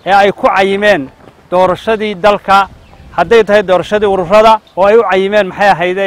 ee ay ku cayimeen doorashadii dalka hadday tahay doorashadii ururada oo ay u cayimeen maxay ahayde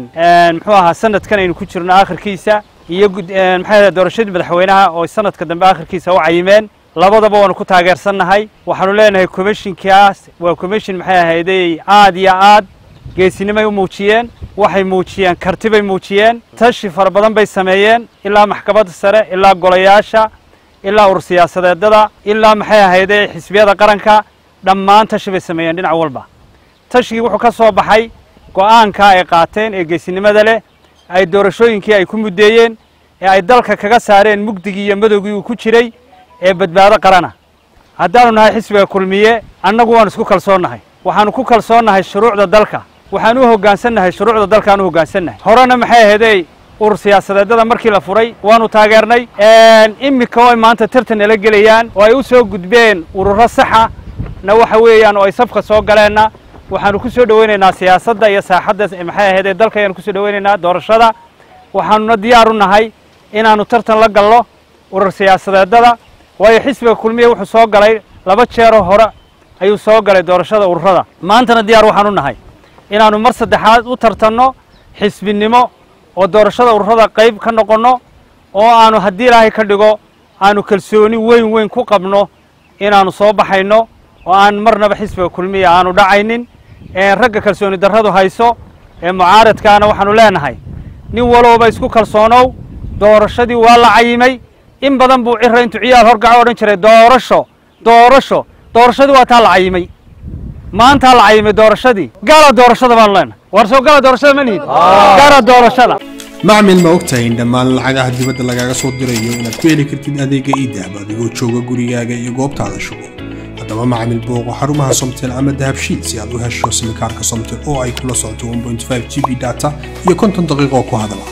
muxuu ahaa sanadkan aynu ku jirno akhirkiisa iyo maxay ahayd doorashadii madaxweynaha oo sanadka dambe akhirkiisa u cayimeen labadaba waanu ku taageersannahay waxaanu leenahay commishinkaas waa commishin maxay ahayday aad iyo aad geesinimay u muujiyeen waxay muujiyeen karti bay muujiyeen tashi fara badan bay sameeyeen ilaa maxkamadda sare ilaa golayaasha ilaa urur siyaasadeedada ilaa maxay ahayday xisbiyada qaranka dhammaan tashi bay sameeyeen dhinac walba tashigii wuxuu ka soo baxay go'aanka ay qaateen ee geesinimada leh ay doorashooyinkii ay ku muddeeyeen ee ay dalka kaga saareen mugdigii iyo madowgii uu ku jiray ee badbaado qarana haddaanu nahay xisbiga kulmiye annagu waanu isku kalsoonnahay waxaanu ku kalsoonnahay shuruucda dalka waxaanu u hoggaansannahay shuruucda dalkaanu u hoggaansannahay horena maxay ahaydey urur siyaasadeedada markii la furay waanu taageernay iminka oo ay maanta tartan nala gelayaan oo ay u soo gudbeen ururo saxa na waxa weeyaan oo ay safka soo galeenna waxaanu ku soo dhoweynaynaa siyaasadda iyo saaxadda maxay ahaydee dalka ayaanu ku soo dhoweynaynaa doorashada waxaanuna diyaar u nahay inaannu tartan la galno urur siyaasadeedada waayo xisbiga kulmiya wuxuu soo galay laba jeeroo hore ayuu soo galay doorashada ururada maantana diyaar waxaan u nahay inaannu mar saddexaad u tartanno xisbinimo oo doorashada ururada qayb ka noqonno oo aanu haddii ilaahay ka dhigo aanu kalsooni weyn weyn ku qabno inaannu soo baxayno oo aan marnaba xisbiga kulmiya aanu dhacaynin ragga kalsooni darradu hayso ee mucaaradkaana waxaanu leenahay nin walowba isku kalsoonow doorashadii waa la cayimay in badan buu cira intuu ciyaal horgaco odhan jiray doorasho doorasho doorashadii waa taa la cayimay maantaa la cayimay doorashadii gaala doorashada baanu leenahay war soo gala doorashada ma nihid gaala doorashada macmil ma ogtahay in dhammaan lacagaha dibadda lagaaga soo dirayo inaad ku heli kartid adeega iidahab adigoo jooga gurigaaga iyo goobtaada shugo haddaba macmil booqo xarumaha somtel ama dahabshiid si aad u hesho simikaarka somtel oo ay kula socoto 1.5 g b data iyo konton daqiiqo ku hadala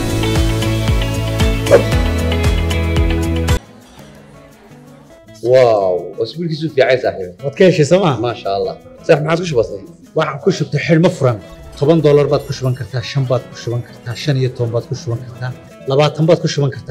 واو اسبوع كيسو في عايز صاحبي waad ka heshay sooma ما شاء الله صح ما عاد وش بصير waxaan ku shubtay xidhmo furan toban doolar baad ku shuban kartaa shan baad ku shuban kartaa shan iyo toban baad ku shuban kartaa labaatan baad ku shuban kartaa